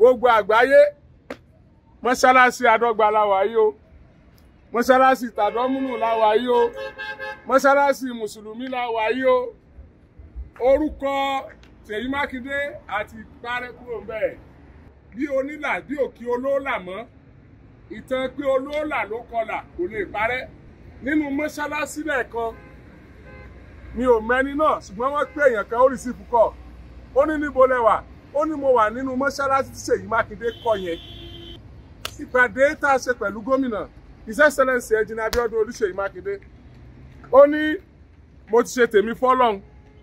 gbogbo àgbáyé mọ́ṣáláṣí àdọ́gba láwa yìí o mọ́ṣáláṣí tàdọ́múnù láwa yìí o mọ́ṣáláṣí mùsùlùmí láwa yìí o orúkọ Ṣèyí Mákindé àti parẹ́ kúrò ń bẹ̀ bí onílà bí òkè olóòlà mọ́ ìtàn pé olóòlà ló kọlà kò lè parẹ́ nínú mọ́ṣáláṣí lẹ́ẹ̀kan mi ò mẹ́ni náà ṣùgbọ́n wọ́n pé èèyàn kan ó rí sí fúkọ̀ ó ní níbo lẹ́wà ó ní mo wà nínú mọ́ṣáláṣí tí Ṣèyí Mákindé kọ́ yẹn ìpàdé tá a ṣe pẹ̀lú gómìnà His Excellency Engineer Abiodun Olúṣèyí Mákindé ó ní mo ti ṣe tèmi fọ́lọ́hun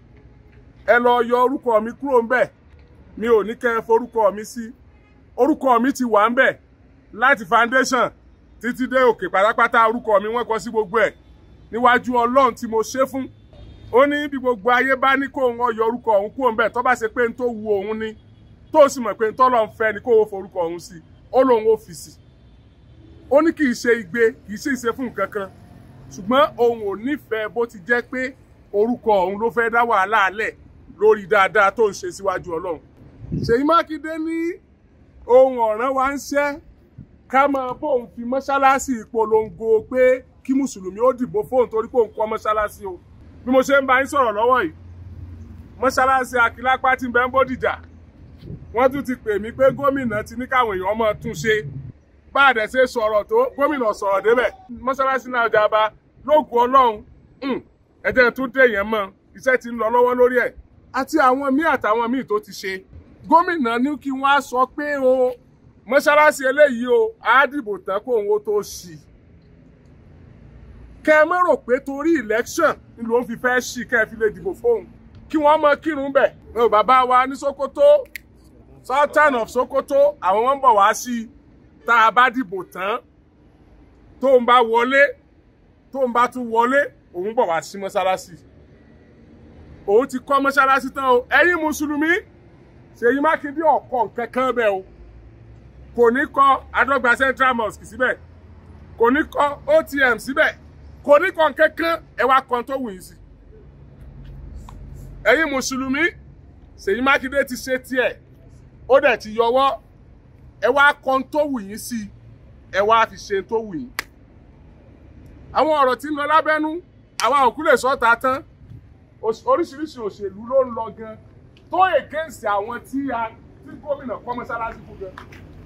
ẹ lọ yọ orúkọ mi kúrò ńbẹ̀ mi ò ní kẹ́ ẹ forúkọ mi sí orúkọ mi ti wà ńbẹ̀ láti foundation títí dé òkè pátápátá orúkọ mi wọ́n kọ sí gbogbo ẹ̀ níwájú Ọlọ́run tí mo ṣe fún ó ní bí gbogbo ayé bá ní kó wọn yọ orúkọ òun kúrò ńbẹ̀ tó bá ṣe pé n tó wu òun ni tó sì mọ̀ pé n tọ́lọ́ ń fẹ́ ni kó o forúkọ òun sí ó lóun ó fi sí ó ní kì í ṣe igbe kì í ṣe ìṣe fún nǹkan kan ṣùgbọ́n òun ò nífẹ̀ẹ́ bó ti jẹ́ pé orúkọ òun ló fẹ́ dá wàhálà alẹ̀ lórí dáadáa tó ń ṣe síwájú Ọlọ́run Ṣèyí Mákindé ní ohun ọ̀ràn wa ń ṣẹ́ ká máa bóun fi mọ́ṣáláṣí ìpolongo pé kí mùsùlùmí ó dìbò fóun torí pé òun kọ́ mọ́ṣáláṣí o bí mo ṣe ń bá yín sọ̀rọ̀ lọ́wọ́ yìí mọ́ṣáláṣí Akílápá tí ń bẹ ń Bódìjà wọ́n tún ti pè mí pé gómìnà ti ní káwọn èèyàn máa tún ṣe bá a dẹ̀ ṣe sọ̀rọ̀ tó gómìnà sọ̀rọ̀ débẹ̀ mọ́ṣáláṣí náà jaba lóògùn ọlọ́run ẹ̀jẹ̀ tún dé yẹn mọ́ iṣẹ́ ti ń lọ lọ́wọ́ lórí ẹ̀ àti àwọn míì àtàwọn míì tó ti ṣe gómìnà ní kí wọ́n á sọ pé o mọ́ṣáláṣí eléyìí o á dìbò tán kó òun ó tó ṣì kẹ ẹ mọ̀ rò pé torí election ni ló ń fi fẹ́ ṣì kẹ́ ẹ fi lè dìbò fóun kí wọ́n mọ kírun bẹ̀ bàbá wa ní Sokoto Sultan of Sokoto àwọn wọn ń bọ̀ wá sí i tá a bá dìbò tán tó ń bá wọlé tó ń bá tún wọlé òun bọ̀ wá sí mọ́ṣáláṣí òun ti kọ́ mọ́ṣáláṣí tán o ẹ̀yin mùsùlùmí Ṣèyí Mákindé ọ̀kọ́ nǹkan kan bẹ́ẹ̀ o kò ní kọ́ Adọ́gba Central Mosque síbẹ̀ kò ní kọ́ OTM síbẹ̀ kò ní kọ́ nǹkan kan ẹ wá kan tó wù yín sí ẹ̀yin mùsùlùmí Ṣèyí Mákindé ti ṣe tiẹ̀ ó dẹ̀ ti yọwọ́ ẹ wá kan tó wù yín sí ẹ wá fi ṣe tó wù yín àwọn ọ̀rọ̀ tí ń lọ lábẹ́nú àwa òkú lè sọ́ta tán oríṣiríṣi òṣèlú ló ń lọ gan tó èkéǹsì àwọn tí a tí gómìnà kọ́ mọ́sálásí fún gan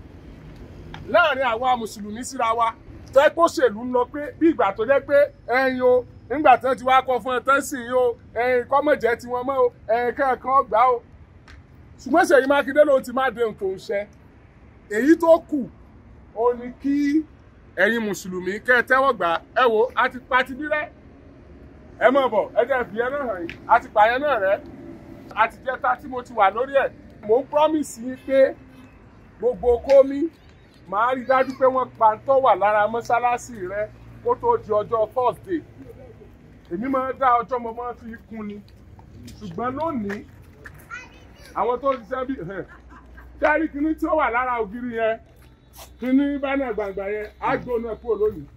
láàrin àwa mùsùlùmí síra wa tẹ́ kó ṣèlú ń lọ pé bí ìgbà tó jẹ́ pé ẹ̀yin o nígbà tí wọ́n ti wá kọ́ fún ẹ tán sí yín o ẹ̀yin kọ́mọ̀jẹ́ tí wọ́n mọ́ o ẹ̀yin kankan gbà o ṣùgbọ́n Ṣèyí Mákindé ló ti má dé nǹkan ṣẹ èyí tó kù ó ní kí ẹ̀yin mùsùlùmí kẹ́ ẹ tẹ́wọ́ gbà ẹ wò á ti pa ti bí rẹ́ ẹ mọ̀ bọ̀ ẹ jẹ́ fi ẹ náà hàn yín a ti pààyàn náà rẹ́ àti jẹ́ta tí mo ti wà lórí ẹ̀ mò ń promise yín pé gbogbo kómi màá rí dájú pé wọ́n pa tó wà lára mọ́ṣáláṣí rẹ kó tó di ọjọ́ Thursday èmi máa ń dá ọjọ́ mo máa fi kún ni ṣùgbọ́n lónìí àwọn tó ṣiṣẹ́ bí kẹ́rí kinní tí ó wà lára ògiri yẹn kinní bánà gbàngbà yẹn á gbóná kúrò lónìí